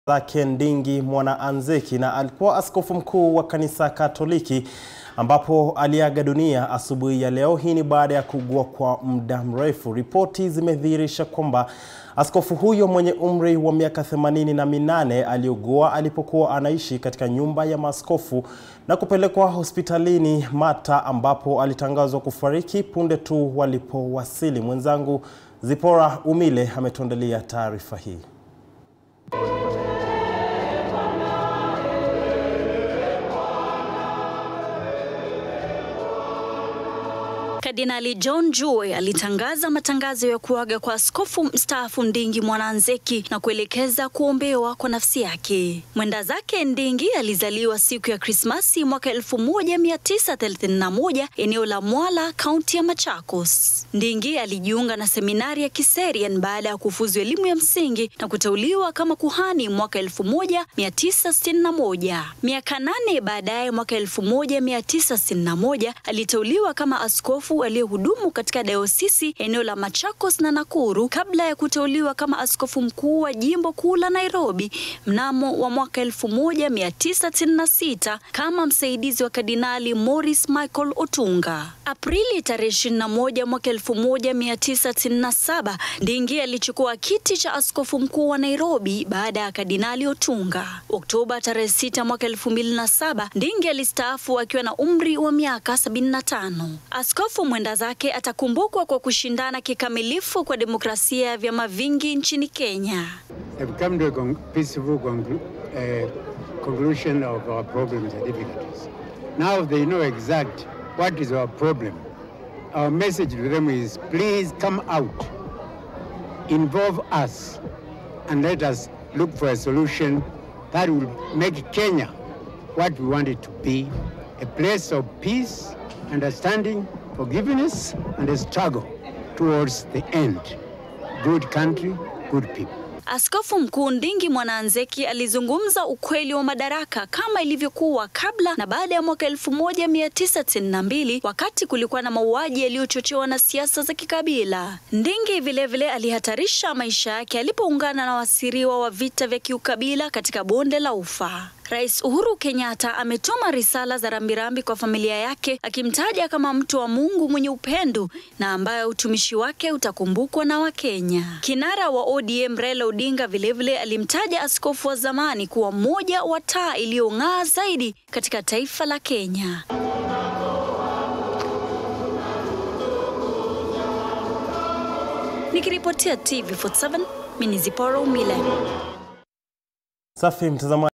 zake Ndingi Mwanaanzeki na alikuwa askofu mkuu wa kanisa Katoliki ambapo aliaga dunia asubuhi ya leo. Hii ni baada ya kuugua kwa muda mrefu. Ripoti zimedhihirisha kwamba askofu huyo mwenye umri wa miaka themanini na minane aliugua alipokuwa anaishi katika nyumba ya maaskofu na kupelekwa hospitalini Mata ambapo alitangazwa kufariki punde tu walipowasili. Mwenzangu Zipora Umile ametuandalia taarifa hii. Kardinali John Joy alitangaza matangazo ya kuaga kwa askofu mstaafu Ndingi Mwanaanzeki na kuelekeza kuombewa kwa nafsi yake. Mwenda zake Ndingi alizaliwa siku ya Krismasi mwaka 1931 eneo la Mwala, kaunti ya Machakos. Ndingi alijiunga na seminari ya Kiserian baada ya kufuzu elimu ya msingi na kuteuliwa kama kuhani mwaka 1961. Miaka nane baadaye, mwaka 1961 aliteuliwa kama askofu aliyehudumu katika dayosisi eneo la Machakos na Nakuru kabla ya kuteuliwa kama askofu mkuu wa jimbo kuu la Nairobi mnamo wa mwaka 1996 kama msaidizi wa Kardinali Morris Michael Otunga. Aprili tarehe 21 mwaka 1997 Ndingi alichukua kiti cha askofu mkuu wa Nairobi baada ya Kardinali Otunga. Oktoba tarehe 6 mwaka 2007 Ndingi alistaafu akiwa na umri wa miaka 75. Askofu mwenda zake atakumbukwa kwa kushindana kikamilifu kwa demokrasia ya vyama vingi nchini Kenya. have come to a con- peaceful conclu- uh, conclusion of our problems and difficulties. Now they know exact what is our problem. Our message to them is please come out, involve us, and let us look for a solution that will make Kenya what we want it to be a place of peace, understanding, forgiveness, and a struggle towards the end. Good country, good people. Askofu Mkuu Ndingi Mwanaanzeki alizungumza ukweli wa madaraka kama ilivyokuwa kabla na baada ya mwaka 1992 wakati kulikuwa na mauaji yaliyochochewa na siasa za kikabila. Ndingi vilevile vile alihatarisha maisha yake alipoungana na wasiriwa wa vita vya kiukabila katika bonde la Ufa. Rais Uhuru Kenyatta ametuma risala za rambirambi kwa familia yake akimtaja kama mtu wa Mungu mwenye upendo na ambaye utumishi wake utakumbukwa na Wakenya. Kinara wa ODM Raila Odinga vilevile alimtaja askofu wa zamani kuwa mmoja wa taa iliyong'aa zaidi katika taifa la Kenya. Nikiripotia TV47 mimi ni Zipora Umile. Safi mtazamaji.